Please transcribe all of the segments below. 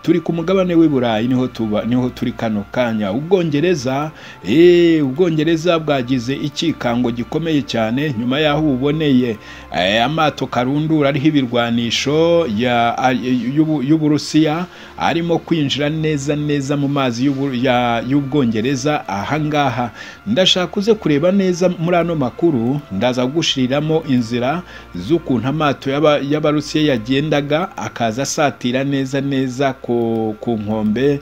turi ku mugabane w'i burayi niho tuba niho turi kano kanya ubwongereza eee ubwongereza bwagize icyikango gikomeye cyane nyuma y'aho uboneye amato karundura ariho ibirwanisho y'uburusiya arimo kwinjira neza neza mu mazi y'ubwongereza ahangaha ndashaka uze kureba neza muri ano makuru ndaza gushiriramo inzira z'ukuntu amato y'abarusiya yagendaga akaza asatira neza neza ku nkombe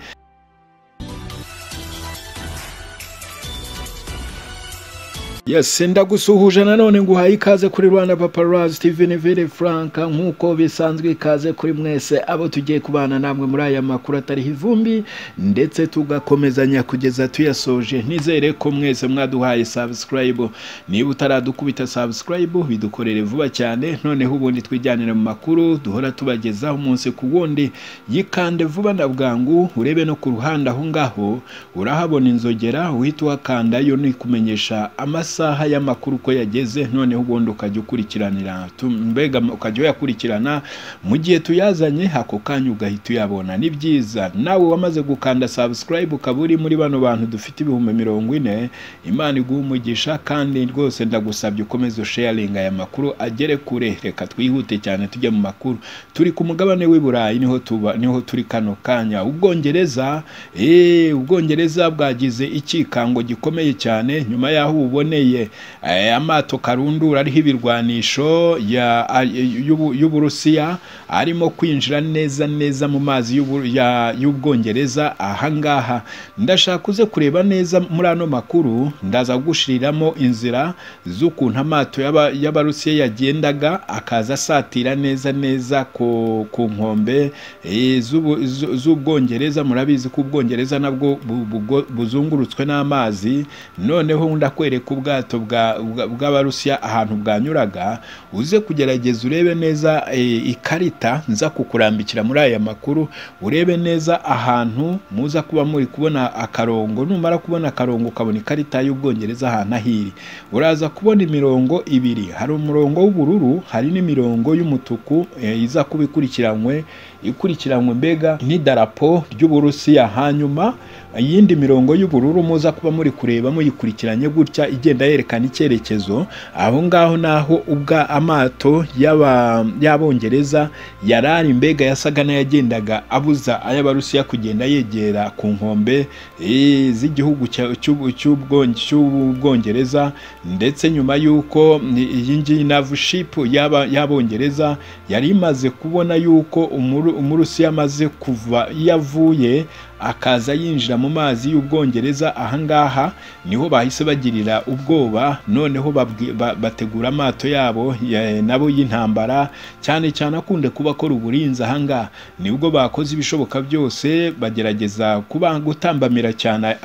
yesi ndagusuhuje nanone ngo uhaye ikaze kuri rwanda paparazi steven vire frank nk'uko bisanzwe ikaze kuri mwese abo tugiye kubana namwe muri aya makuru atariho ivumbi ndetse tugakomezanya kugeza tuyasoje ntizere ko mwese mwaduhaye sabusikarayibu niba utaradukubita sabusikarayibu bidukorere vuba cyane noneho ubundi twijyanire mu makuru duhora tubagezaho umunsi ku wundi yikande vuba na bwangu urebe no ku ruhande aho ngaho urahabona inzogera uhita uhakanda yo ni kumenyesha amasaha amasaha y'amakuru uko yageze noneho ubundi ukajya ukurikiranira mbega ukajya uyakurikirana mu gihe tuyazanye ako kanya ugahita uyabona ni byiza nawe wamaze gukanda sabusikarayibu ukaba uri muri bano bantu dufite ibihumbi mirongo ine imana iguha umugisha kandi rwose ndagusabye ukomeze usheyaringa aya makuru agere kure reka twihute cyane tujye mu makuru turi ku mugabane w'i burayi niho tuba niho turi kano kanya ubwongereza eee ubwongereza bwagize icyikango gikomeye cyane nyuma y'aho uboneye amato karundura ariho ibirwanisho y'uburusiya arimo kwinjira neza neza mu mazi y'ubwongereza ahangaha ndashaka uze kureba neza muri ano makuru ndaza gushiriramo inzira z'ukuntu amato y'abarusiya yagendaga akaza asatira neza neza ku nkombe z'ubwongereza murabizi ko ubwongereza nabwo buzungurutswe n'amazi noneho ndakwereka ubwa ubwato bw'abarusiya ahantu bwanyuraga uze kugerageza urebe neza ikarita nza kukurambikira muri aya makuru urebe neza ahantu muza kuba muri kubona akarongo numara kubona akarongo ukabona ikarita y'ubwongereza ahantu ahiri uraza kubona imirongo ibiri hari umurongo w'ubururu hari n'imirongo y'umutuku iza kuba ikurikiranywe ikurikiranywe mbega n'idarapo ry'uburusiya hanyuma iyindi mirongo y'ubururu muza kuba muri kureba muyikurikiranye gutya igenda yerekana icyerekezo aho ngaho naho ubwa amato y'abongereza yari ari mbega yasaga n'ayagendaga abuza ay'abarusiya kugenda yegera ku nkombe z'igihugu cy'ubwongereza ndetse nyuma y'uko iyi ngiyi navushipu y'abongereza yari imaze kubona y'uko umurusiya amaze kuva iyo avuye akaza yinjira mu mazi y'ubwongereza ahangaha niho bahise bagirira ubwoba noneho bategura amato yabo nabo y'intambara cyane cyane akunde kuba akora uburinzi ahangaha nibwo bakoze ibishoboka byose bagerageza kuba gutambamira cyane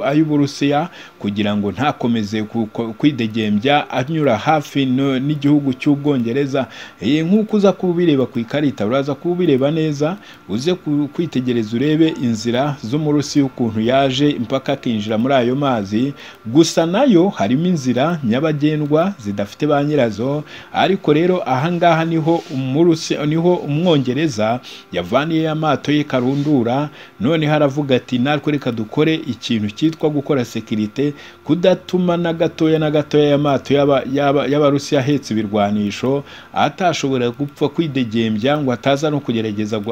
ay'uburusiya kugira ngo ntakomeze kwidegembya anyura hafi n'igihugu cy'ubwongereza nk'uko uza kuba ubireba ku ikarita uraza kuba ubireba neza uze kwitegereza urebe inzira z'umurusi ukuntu yaje impaka akinjira muri ayo mazi gusa nayo harimo inzira nyabagendwa zidafite ba nyirazo ariko rero ahangaha niho umurusi niho umwongereza yavaniye amato ye karundura noneho aravuga ati natwe reka dukore ikintu cyitwa gukora sekirite kudatuma na gatoya na gatoya y'amato y'abarusi ahetse ibirwanisho atashobora gupfa kwidegembya ngo ataza no kugerageza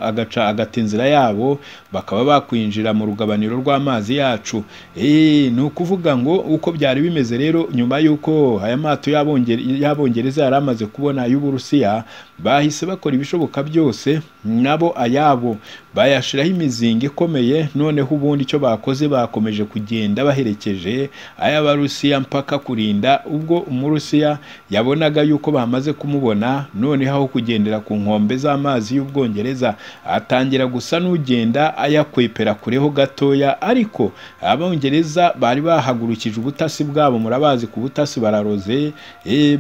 agaca agata inzira yabo bakaba bakwinjira mu rugabaniro rw'amazi yacu ni ukuvuga ngo uko byari bimeze rero nyuma y'uko aya mato y'abongereza yari amaze kubona ay'uburusiya bahise bakora ibishoboka byose nabo ayabo bayashyiraho imizinga ikomeye noneho ubundi icyo bakoze bakomeje kugenda baherekeje ay'abarusiya mpaka kurinda ubwo umurusiya yabonaga yuko bamaze kumubona noneho aho kugendera ku nkombe z'amazi y'ubwongereza atangira gusa n'ugenda ayakwepera kureho gatoya ariko abongereza bari bahagurukije ubutasi bwabo murabazi ku butasi bararoze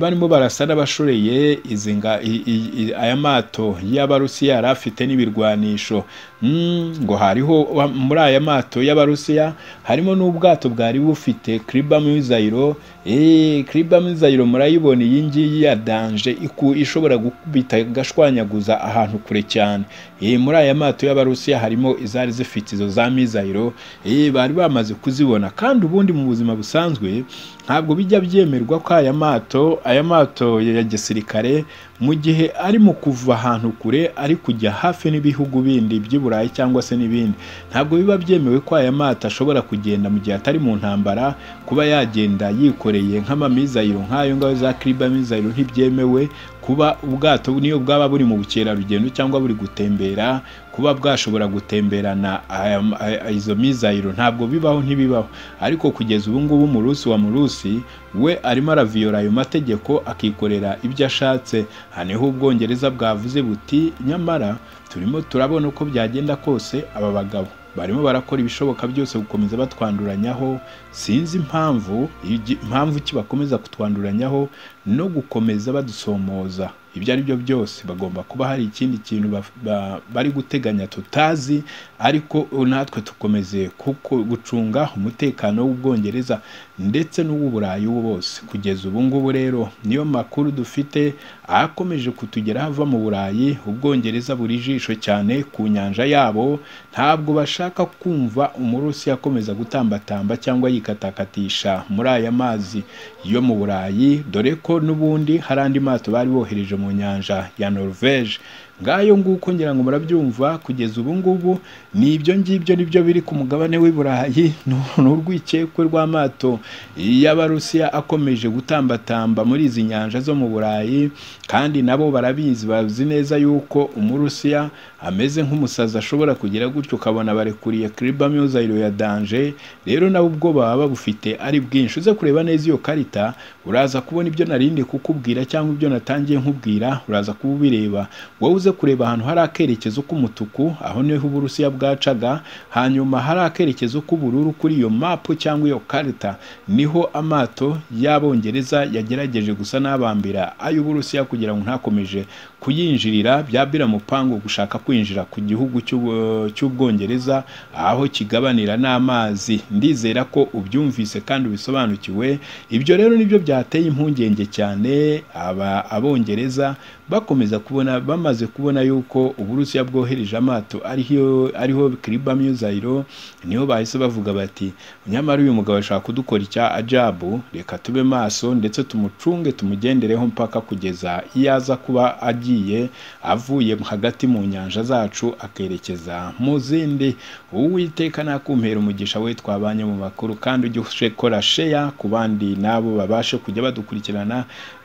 barimo barasa n'abashoreye izi i- aya mato y'abarusiya yari afite n'ibirwanisho Mm, ngo hariho wa- muri aya mato y'abarusiya harimo n'ubwato bwari bufite kriba mizayiro eh kriba mizayiro murayibona iyi ngiyi ya danje iku- ishobora gukubita igashwanyaguza ahantu kure cyane eh muri aya mato y'abarusiya harimo izari zifite izo za mizayiro eh bari bamaze kuzibona kandi ubundi mu buzima busanzwe ntabwo bijya byemerwa ko aya mato aya mato ya gisirikare mu gihe ari mu kuva ahantu kure ari kujya hafi n'ibihugu bindi by'i Burayi cyangwa se n'ibindi ntabwo biba byemewe ko aya mato ashobora kugenda mu gihe atari mu ntambara kuba yagenda yikoreye nk'amamizayiro nk'ayo ngayo za kriba mizayiro ntibyemewe kuba ubwato niyo bwaba buri mu bukerarugendo cyangwa buri gutembera kuba bwashobora gutemberana aya- aya- izo mizayiro ntabwo bibaho ntibibaho ariko kugeza ubu ngubu umurusi wa murusi we arimo araviyora ayo mategeko akikorera ibyo ashatse aha niho ubwongereza bwavuze buti nyamara turimo turabona uko byagenda kose aba bagabo barimo barakora ibishoboka byose gukomeza batwanduranyaho sinzi impamvu igi- impamvu ki bakomeza kutwanduranyaho no gukomeza badusomoza ibyo ari byo byose bagomba kuba hari ikindi kintu baf- ba- bari guteganya tutazi ariko natwe tukomeze kuko gucunga umutekano w'ubwongereza ndetse n'uw'uburayi bose kugeza ubu ngubu rero niyo makuru dufite akomeje kutugeraho ava mu burayi ubwongereza buri jisho cyane ku nyanja yabo ntabwo bashaka kumva umurusi akomeza gutambatamba cyangwa yikatakatisha muri aya mazi yo mu burayi dore ko n'ubundi hari andi mato bari bohereje mu nyanja ya norvege ngayo nguko ngira ngo murabyumva kugeza ubu ngubu ni ibyo ngibyo nibyo biri ku mugabane w'i burayi ni- ni urwikekwe rw'amato y'abarusiya akomeje gutambatamba muri izi nyanja zo mu burayi kandi nabo barabizi bazi neza yuko umurusiya ameze nk'umusazi ashobora kugira gutyo ukabona barekuriye kriba muzayiro ya danje rero nabo ubwo baba bufite ari bwinshi uze kureba neza iyo karita uraza kubona ibyo narindi kukubwira cyangwa ibyo natangiye nkubwira uraza kuba ubireba wowe uze kureba ahantu hari akerekezo k'umutuku aho niho uburusiya bwacaga hanyuma hari akerekezo k'ubururu kuri iyo mapu cyangwa iyo karita niho amato y'abongereza yagerageje gusa n'abambira ay'uburusiya kugira ngo ntakomeje kuyinjirira byabira mupango gushaka kwinjira ku gihugu cy'Ubu- cy'ubwongereza aho kigabanira n'amazi ndizera ko ubyumvise kandi ubisobanukiwe ibyo rero nibyo byateye impungenge cyane aba abongereza bakomeza kubona bamaze kubona yuko uburusiya bwohereje amato ariho ariho kriba muzayiro niho bahise bavuga bati nyamara uyu mugabo ashaka kudukora icya ajabu reka tube maso ndetse tumucunge tumugendereho mpaka kugeza iyo aza kuba agiye avuye hagati mu nyanja zacu akerekeza mu zindi uwiteka nakumpera umugisha we twabanye mu makuru kandi ujye ushekora sheya ku bandi nabo babashe kujya badukurikirana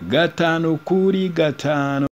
gatanu kuri gatanu